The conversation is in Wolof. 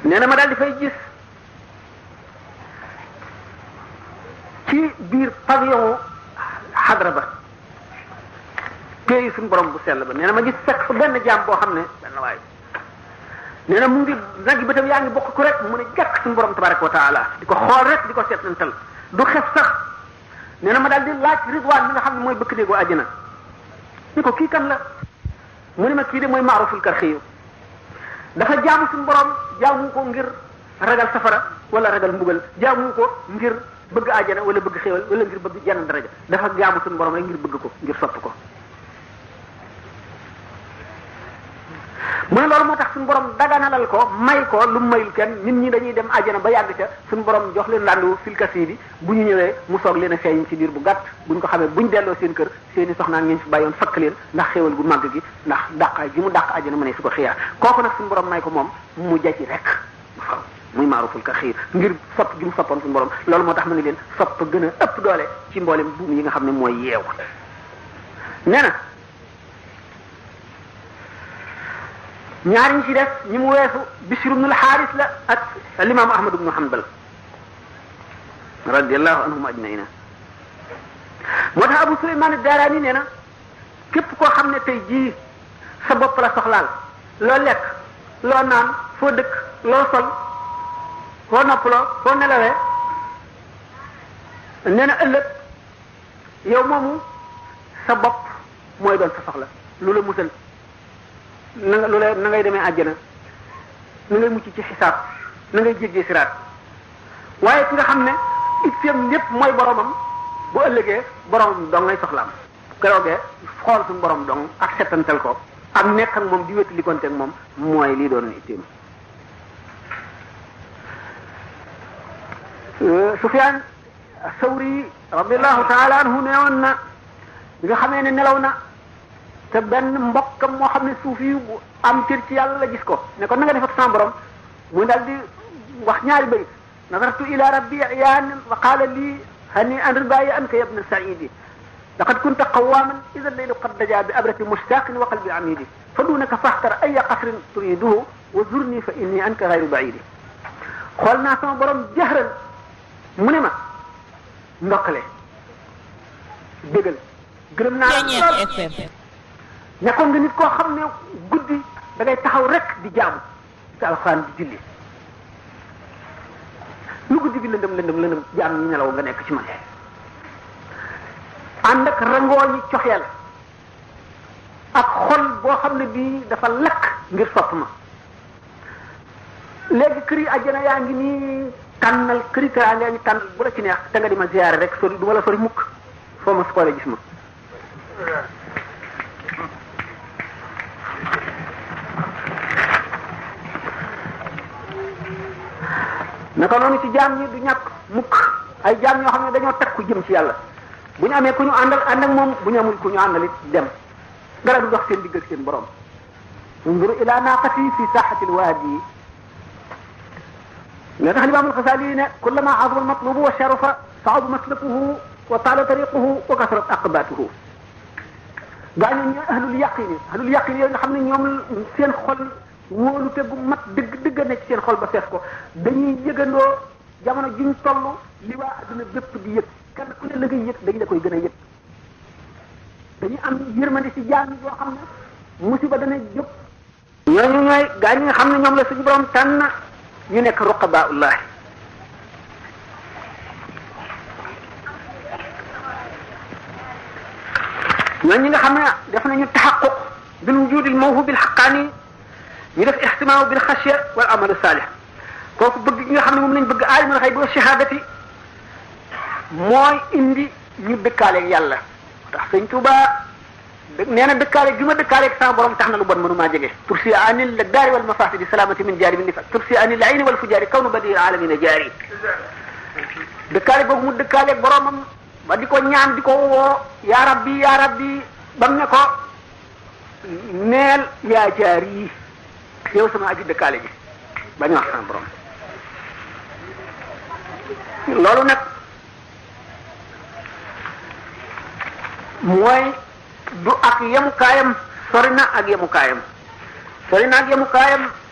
nee na ma daal di fay gis ci biir pavillon xadra ba téye suñu borom bu sell ba nee na ma gis fekk fa benn jaam boo xam ne benn waay nee na mu ngi nag yi bëtam yaa ngi bokk ku rek mu ne jàkk suñu borom tabaraka wa taala di ko xool rek di ko seetantal du xef sax nee na ma daal di laaj ridwaan mi nga xam ne mooy bëkk néegu àjjana ni ko kii kan la mu ne ma kii de mooy maaruful karxiyu dafa jaamu suñu borom jaamu ko ngir ragal safara wala ragal mbugal jaamu ko ngir bëgg àjjana wala bëgg xéwal wala ngir bëgg jenn daraja dafa jaamu suñu borom rek ngir bëgg ko ngir sopp ko mu ne loolu moo tax suñu borom daganalal ko may ko lu mayul kenn nit ñi dañuy dem àjjana ba yàgg ca suñu borom jox leen landu filkasi bi bu ñu ñëwee mu soog leen a feeñ ci biir bu gàtt buñ ko xamee buñ delloo seen kër seen i soxnaan ngeen fi bàyyoon fakk leen ndax xéwal gu màgg gi ndax dàqaay gi mu dàq àjjana ma ne su ko xiyaar kooku nag suñu borom may ko moom mu jaci rek waaw muy maaruful ka xiir ngir sopp gi mu soppoon suñu borom loolu moo tax ma ne leen sopp gën a ëpp doole ci mboolem buum yi nga xam ne mooy yeew nee na ñaar ñi ci def ñi mu weesu Bishr ibn al-Haris la ak al-imam Ahmad ibn Hanbal radiyallahu anhum ajmaina moo tax Abu Suleyman ad-Darani nee na képp koo xam ne tey jii sa bopp la soxlaal loo lekk loo naan foo dëkk loo sol foo noppaloo foo nelawee nee na ëllëg yow moomu sa bopp mooy doon sa soxla lu la musal na nga lu lay na ngay demee àjjana na ngay mucc ci xisaab na ngay jéggee siraat waaye ki nga xam ne itteem lépp mooy boromam bu ëllëgee boromam dong ngay soxlaam keroogee xool suñu borom dong ak settantal ko ak nekk ak moom di wétali konte ak moom mooy lii doon itteem Sufyaan Sawri radiallahu taala anhu neewoon na bi nga xamee ne nelaw na te benn mbokkam moo xam ne suuf yi bu am cër ci yàlla la gis ko ne ko na nga defat sama borom mu daal di wax ñaari bayit nazartu ila rabbi iyaan wa qaala lii hani an ridayi anka yabna saidi laqad kunta qawaman ida leylu qad daja bi abrati mushtaqin wa qalbi amidi fa dunaka faxtar aya qasrin turiduhu wa zurni fa inni anka gayru baidi xool naa sama borom jahran mu ne ma ndokkale bégal gërëm naa lool nekkoon nga nit koo xam ne guddi da ngay taxaw rek di jaamu ci alxuraan di julli lu guddi gi lëndëm lëndëm lëndëm jaam ñi nelaw nga nekk ci man ànd ak rangoo ñi coxeel ak xol boo xam ne bii dafa lakk ngir sopp ma léegi kër yi àjjana yaa ngi nii tànnal kër yi teraanga yaa ngi tànnal bu la ci neex te nga di ma ziyaare rek sori du ma la sori mukk foo ma xoolee gis ma naka noonu ci jaam ñi du ñàkk mukk ay jaam ñoo xam ne dañoo takku jëm ci yàlla bu ñu amee ku ñu àndal ànd ak moom bu ñu amul ku ñu àndal it dem dara du dox seen digg ak seen borom unzur ila naqati fi saaxati lwaadi nga tax limaam alxasali ne kullama azama almatlubu wa sharufa saadu maslakuhu wa taala tariquhu wa kasrat aqbatuhu gaañu ñu ahlul yaqini ahlul yaqini yooyu nga xam ne ñoom seen xol wóolu te gu mat dëgg dëgg nekk ci seen xol ba fees ko dañuy yëgandoo jamono juñ toll li waa adduna bépp di yëg kenn ku ne la ngay yëg dañ la koy gën a yëg dañuy am yërmande ci jaam yi boo xam ne musiba dana jóg ñooñu ñooy gaa ñi nga xam ne ñoom la suñu borom tànn ñu nekk ruqabaullahi ñooñu ñi nga xam ne def nañu taxaquq bil wujudil mawhubil haqqani ñu def ixtimaamu bil xasya wal amalu saalih kooku bëgg gi nga xam ne moom lañ bëgg aalimul xayb wa shahadati mooy indi ñu dëkkaaleeg yàlla tax sëñ Tuuba nee na dëkkaaleeg gi ma dëkkaaleeg sama borom tax na lu bon mënumaa jege tursi anil la daari wal mafasidi salaamati min jaari min nifa tursi anil ayni wal fujaari kawnu badi alamina jaari dëkkaaleeg boobu mu dëkkaaleeg boromam ba di ko ñaan di ko woo yaa rabbi yaa rabbi bam ne ko neel yaa jaari yow sama aji dëkkaale ji ba ñu wax sama borom loolu nag mooy du ak yemukaayam sori na ak yemukaayam sori na ak yemukaayam